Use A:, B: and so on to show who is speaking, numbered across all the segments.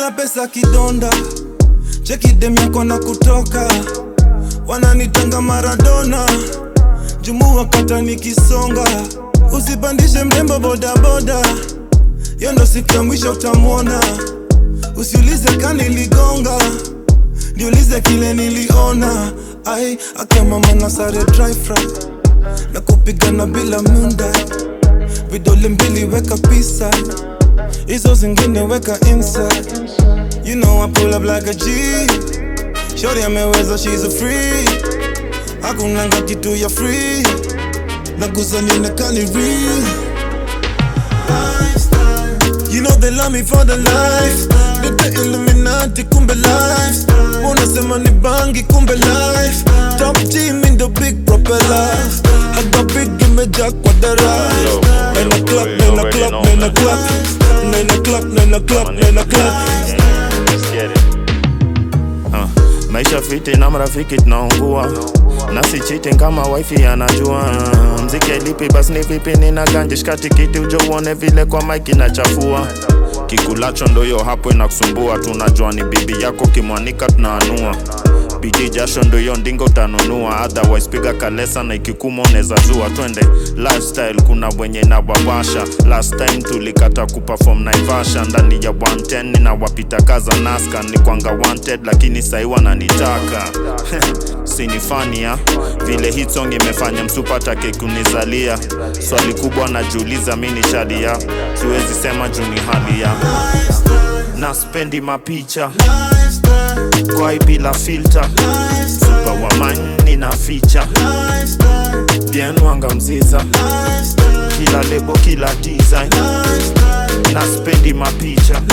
A: bila pesa kidonda cheki dem yako na kutoka wananitanga maradona jumu wakata nikisonga usipandishe mrembo bodaboda yo ndo siku ya mwisho utamwona usiulize kaniligonga niulize kile niliona ai akamama na sare dry fry na kupigana bila munda vidole mbili weka pisa hizo zingine weka inside you know I pull up like a G shorty ameweza she's a free hakunanga kitu ya free nagusa nionekani real You know they love me for the life Nite Illuminati kumbe life Unasema ni bangi kumbe life Top team in the big propeller Haga big imejaa kwa dara Nena clap, nena clap, nena clap Nena clap, nena clap, nena clap
B: Let's get it. Uh, maisha fiti na marafiki tunaungua na si cheating kama wifi anajua mziki alipi basi ni vipi nina ganje shika tikiti ujo uone vile kwa mike inachafua kikulacho ndoyo hapo inakusumbua tunajua ni bibi yako kimwanika tunaanua bidii jasho ndoyo ndingo utanunua otherwise piga kalesa na ikikuma unaweza zua twende lifestyle kuna wenye na wawasha last time tulikata kuperform naivasha ndani ya 110 na wapita kaza naska ni kwanga wanted lakini sahi wananitaka sinifania vile hit song imefanya msupatake kunizalia swali kubwa najiuliza mi ni shadia siwezi sema juu ni hali ya na spendi mapicha kwai bila filter super wamani na ficha bien wanga mziza kila lebo kila design na spendi mapicha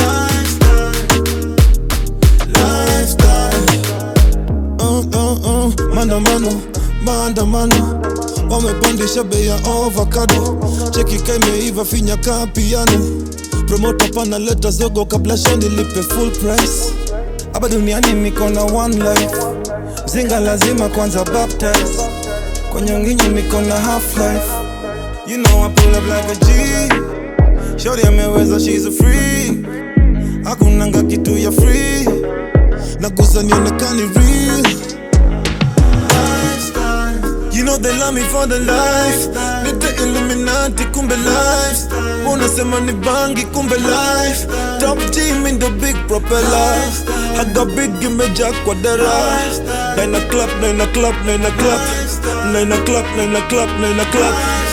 A: uh, uh, uh. Maandamano, maandamano wamepandisha bei ya avocado, cheki kaimeiva finya ka piano, promota panaleta zogo kabla shani lipe full price. Hapa duniani niko na one life, mzinga lazima kwanza baptize, kwenye nginyo niko na half life. You know I pull up like a G, shorty ameweza she's a free, hakunanga kitu ya free, nagusa nionekani real. You know they love me for the life Nite Illuminati kumbe life Unasema ni bangi kumbe life Top team in the big propeller Haga big imejaa kwa dara Nine o'clock, nine o'clock, nine o'clock Nine o'clock, nine o'clock, nine o'clock